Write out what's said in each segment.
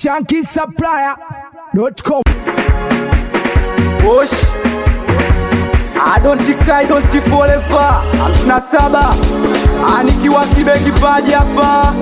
shankisupplier.com. Push. I don't cry, don't forever. Hamsina saba anikiwa kibe kipaji hapa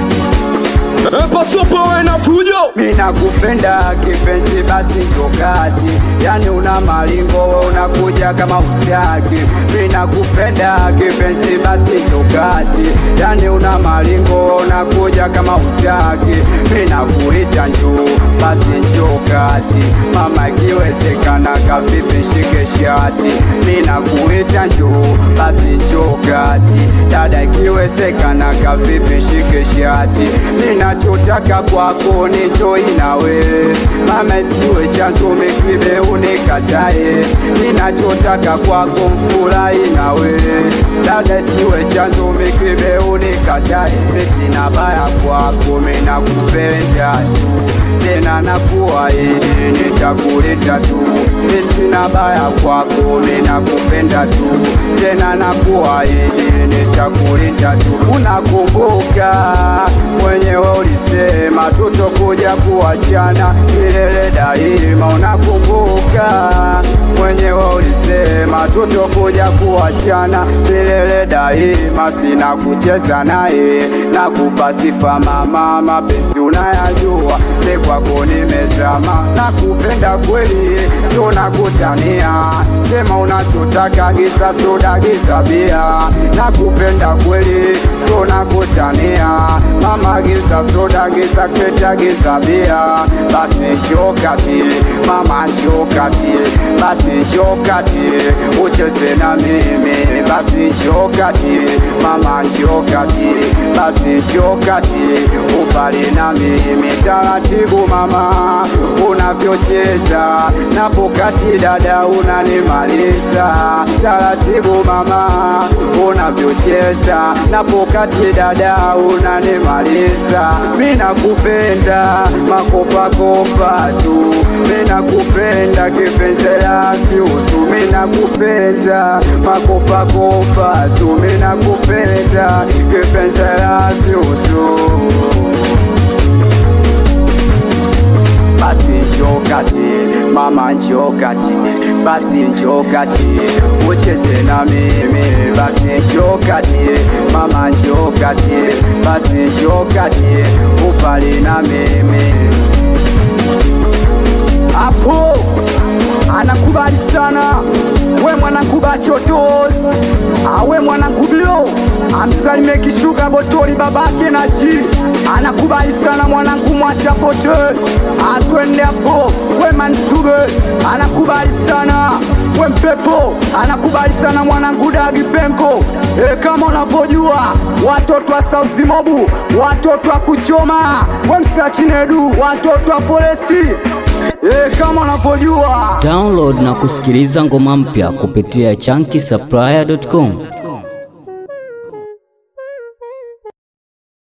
Pasopo we na fujo Mina kupenda kipenzi basi tokati Yani una malingo we unakuja kama utaki Mina kupenda kipenzi basi tokati Yani una malingo we unakuja kama utaki Mina kuita njoo basi njoo kati Mama ikiwezekana kavipi shike shati Mina kuita njoo basi njoo kati Dada ikiwezekana kavipi shike shati Mina nachotaka kwako ni joy nawe mama siwe chanzo mekibe unikatae ninachotaka kwako mfurahi nawe dada siwe chanzo mekibe unikatae sina baya kwako menakupenda tu tena nakuahidi nitakuleta tu sina baya kwako menakupenda tu tena nakuahidi nitakuleta tu unakumbuka mwenyewe ulisema tutokuja kuachana milele daima. Unakumbuka mwenyewe ulisema tutokuja kuachana milele daima. Sina kucheza naye na kupa sifa mama, mapenzi unayajua, ni kwako nimezama, na kupenda kweli, tunakutania sema unachotaka, giza soda, giza bia, na kupenda kweli, tunakutania mama giza soda giza keta giza bia basi chokati mama chokati basi chokati ucheze na mimi basi chokati mama chokati basi chokati upali na mimi taratibu mama unavyocheza na pokati dada unanimaliza taratibu mama unavyocheza na pokati dada unanimaliza mina kupenda makopakopa tu mina kupenda kipenzela vyutu mina kupenda makopakopa tu mina kupenda kipenzela vyutu basi njokati mama njokati basi njokati ucheze na mimi basi njokati mama njokati basi njokati upali na mimi hapo anakubali sana we mwanangu bachotos awe mwanangu bilo amsalime kishuka botoli babake na ji anakubali sana mwanangu mwachapote atwende hapo we mansube anakubali sana we mpepo anakubali sana mwanangu dagi penko e, kama unavyojua watoto wa sausimobu watoto wa kuchoma we msachinedu watoto wa foresti e, kama unavyojua Download na kusikiliza ngoma mpya kupitia chunky supplier.com.